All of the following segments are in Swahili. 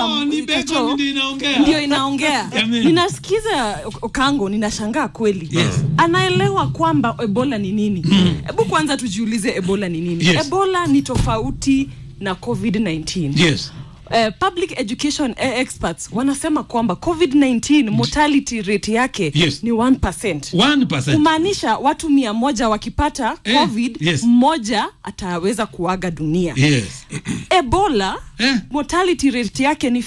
hapa Oh, ni bacon Kacho, ndio inaongea. ndio inaongea Jameni. ninasikiza Okango ninashangaa kweli Yes. anaelewa kwamba ebola ni nini hebu kwanza tujiulize ebola ni nini Yes. ebola ni tofauti na covid-19 Yes. Uh, public education uh, experts wanasema kwamba covid-19 mortality rate yake Yes. ni 1%. 1%. kumaanisha watu mia moja wakipata Eh, covid yes. mmoja ataweza kuaga dunia Yes. ebola Eh. mortality rate yake ni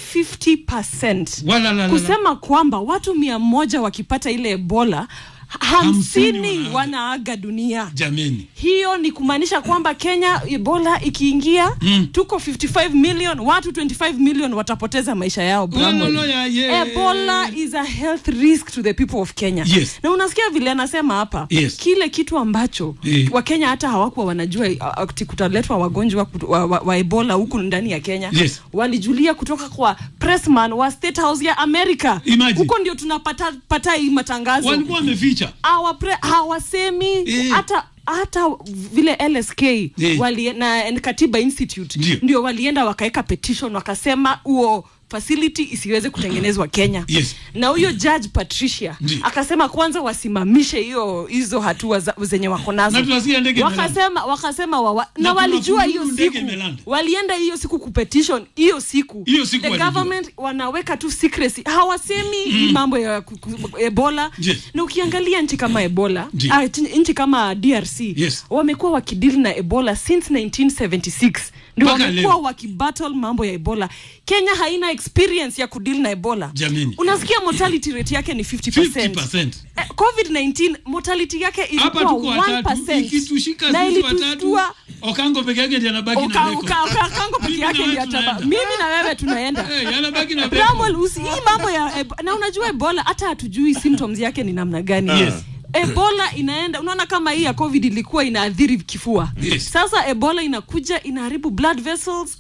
50 Walalala. kusema kwamba watu mia moja wakipata ile ebola Hamsini hamsini wanaaga. wanaaga dunia Jameni. hiyo ni kumaanisha kwamba kenya ebola ikiingia Mm. tuko 55 million watu 25 million watapoteza maisha yao Bramwell. Walolo ya ye. ebola is a health risk to the people of kenya Yes. na unasikia vile anasema hapa Yes. kile kitu ambacho Eh. wakenya hata hawakuwa wanajua uh, ati kutaletwa wagonjwa kutu- wa, wa, wa ebola huku ndani ya kenya Yes. walijulia kutoka kwa pressman wa state house ya america Imagine. huko ndio tunapata pata hii matangazo Walikuwa wameficha. Hawa pre- hawasemi Eh. hata hata vile lsk Eh. wali, na na katiba institute Ndio. ndio walienda wakaweka petition wakasema huo facility isiweze kutengenezwa kenya Yes. na huyo judge patricia Ndio. akasema kwanza wasimamishe hiyo hizo hatua za, zenye wako nazo Na tunasikia ndege wakasema wakasema wawa, na, Na kuna walijua fununu hiyo ndege siku imelanda. walienda hiyo siku kupetition hiyo siku Hiyo siku the walijua. government wanaweka tu secrecy hawasemi hii mambo ya ku- ku- ebola Yes. na ukiangalia nchi kama ebola Ndio. ah, t- nchi kama drc Yes. wamekuwa wakidili na ebola since 1976 ndio Mpaka wamekuwa leo. wakibattle mambo ya ebola kenya haina experience ya kudili na ebola Jameni. unasikia mortality rate yake ni 50%, 50%. Eh, covid-19 mortality yake Hapa ilikuwa tuko watatu. 1% Ikitushika na sisi watatu. ilitustua Okango peke yake ndiye anabaki na Uka- record. uka- uka- kango peke Mimi yake na ndio wewe ataba tunaenda. mimi na wewe tunaenda Eh, anabaki na record. Bramwell, usi- hii mambo ya eb- na unajua ebola hata hatujui symptoms yake ni namna gani Yes. ebola inaenda unaona kama hii ya covid ilikuwa inaathiri kifua Yes. sasa ebola inakuja inaharibu blood vessels